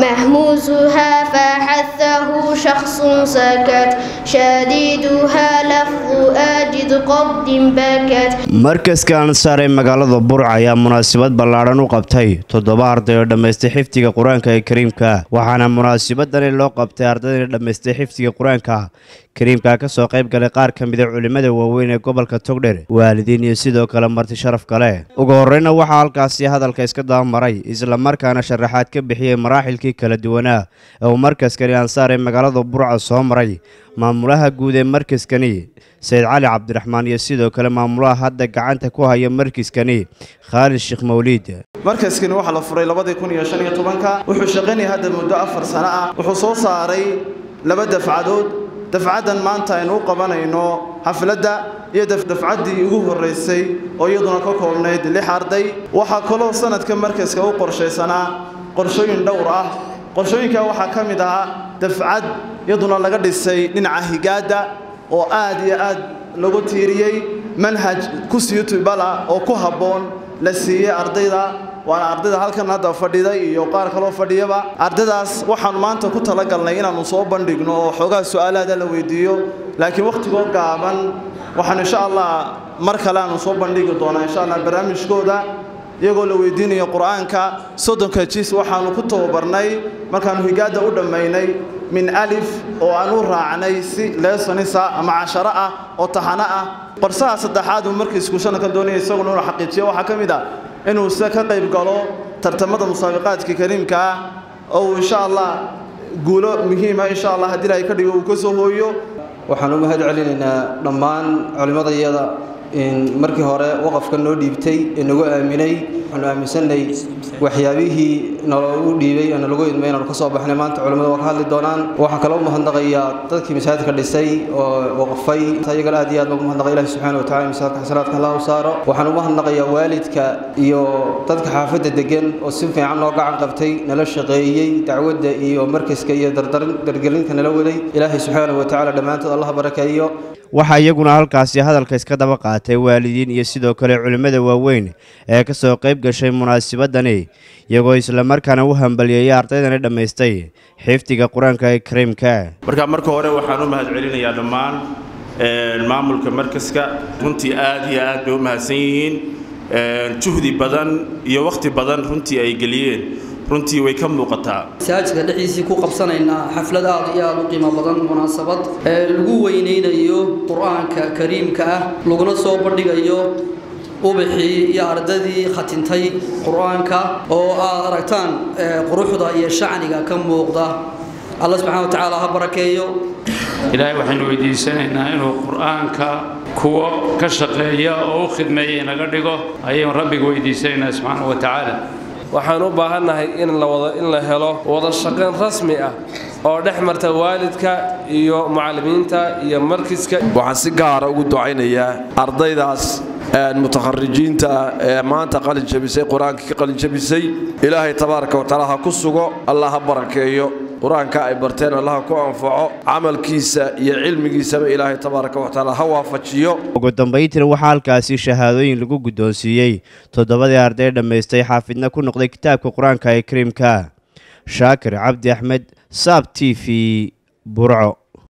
محموسها فحثه شخص سكت شديدها لفظ آجد قبض بكت markaska ansaar ee magaalada burc ayaa munaasabad ballaadhan u qabtay toddoba arday oo dhammaystay xifdiga qur-aanka ee kariimka waxaana munaasabadani loo qabtay ardayda dhammaystay xifdiga qur-aanka kariimka ka soo qayb galay qaar ka mida culimmada waaweyn ee gobolka togdher waalidiin iyo sidoo kale marti sharaf kale ugu horreyna waxaa halkaasi hadalka iska dabamaray islamarkaana sharaxaad ka bixiyey maraaxilkii kala duwanaa ee uu markaskani ansaar ee magaalada burca soo maray maamulaha guud ee markaskani sayid cali cabdiraxmaan iyo sidoo kale maamulaha hadda gacanta ku haya markiskani khaalid sheekh mawliid markaskani waxaa la furay labadii kun iyo shan iyo tobanka wuxuu shaqaynaya hadda muddo afar sano ah wuxuu soo saaray laba dafcadood dafcaddan maanta aynu u qabanayno xafladda iyo dafcaddii ugu horraysay oo iyaduna ka koobnayd lix arday waxaa kaloo sanadka markaska u qorshaysanaa qorshooyin dhowr ah qorshooyinkaa waxaa ka mid ahaa dafcad iyaduna laga dhisay dhinaca higaadda oo aad iyo aad lagu tiiriyey manhaj ku siyutubala oo ku habboon la siiyey ardayda waana ardayda halkan hadda fadhiday iyo qaar kaloo fadhiyaba ardaydaas waxaanu maanta ku talagalnay inaannu soo bandhigno oo xoogaa su'aalaada la weydiiyo laakiin wakhtigoo gaaban waxaan insha allah mar kale aanu soo bandhigi doonaa insha allah barnaamijkooda iyagoo la weydiinayo qur-aanka soddonka jis waxaanu ku tababarnay markaannu higaadda u dhammaynay min alif oo aan u raacnay si leesonisa ama casharo ah oo taxano ah qorsaha saddexaad uu markii iskuushana ka doonaya isaguna inuu xaqiijiyo waxaa ka mid ah inuu se ka qayb galo tartamada musaabiqaadka kariimka ah oo uu insha allah guulo muhiima insha allah haddii ilahay ka dhigo uu ka soo hooyo waxaan u mahad celinaynaa dhammaan culimmadayada markii hore waqafka noo dhiibtay ee nagu aaminay waxaanu aaminsanay waxyaabihii naloogu dhiibay ee nalagu idmay inaanu ka soo baxnay maanta culimmada waa ka hadli doonaan waxaa kaloo umahadnaqayaa dadkii masaajidka dhisay oo waqfay iyagana aad iyo aad baan umahadnaqay ilahi subxaana wa tacala masaajidka xasanaadka allah u saaro waxaan umahadnaqayaa waalidka iyo dadka xaafadda degan oo si fiican noo gacan qabtay nala shaqeeyey dacwadda iyo markaska iyo dargelinta nala waday ilaahay subxaana wa tacala dhammaantood allah barakeeyo waxaa iyaguna halkaasi hadalka iska daba qaatay waalidiin iyo sidoo kale culimmada waaweyn ee ka soo qayb gashay munaasabadani iyagoo islamarkaana u hambalyeeyay ardaydani dhammaystay xifdiga qur-aanka ee kariimka marka marka hore waxaan u mahad celinayaa dhammaan maamulka markaska runtii aad iyo aad bay u mahadsan yihiin juhdi badan iyo wakhti badan runtii ay geliyeen runtii way ka muuqataa masaajidka dhexdiisii ku qabsanaynaa xaflad aad iyo aad u qiimo badan munaasabad ee lagu weynaynayo qur-aanka kariimka ah laguna soo bandhigayo ubaxii iyo ardadii khatintay qur-aanka oo aad aragtaan quruxda iyo shacniga ka muuqda alla subxana wa tacaala ha barakeeyo ilaahay waxaynu weydiisanaynaa inuu qur-aanka kuwa ka shaqeeya oo u khidmeeya inaga dhigo ayaynu rabbiga weydiisanaynaa subxaana wa tacaala waxaan u baahannahay in la wada in la helo wada shaqayn rasmi ah oo dhex marta waalidka iyo mucallimiinta iyo markiska waxaan si gaara ugu ducaynayaa ardaydaas mutakharijiinta ah ee maanta qalin jabisay qur-aanka ka qalin jabisay ilaahay tabaaraka wa tacaala ha ku sugo allah ha barakeeyo qur-aanka ay barteen allah ku anfaco camalkiisa iyo cilmigiisaba ilaahay tabaaraka wa tacaala ha waafajiyo ugu dambayntiina waxaa halkaasi shahaadooyin lagu guddoonsiiyey toddobadii arday dhammaystay xaafidna ku noqday kitaabka qur-aanka ee kariimka shaakir cabdi axmed saab t v burco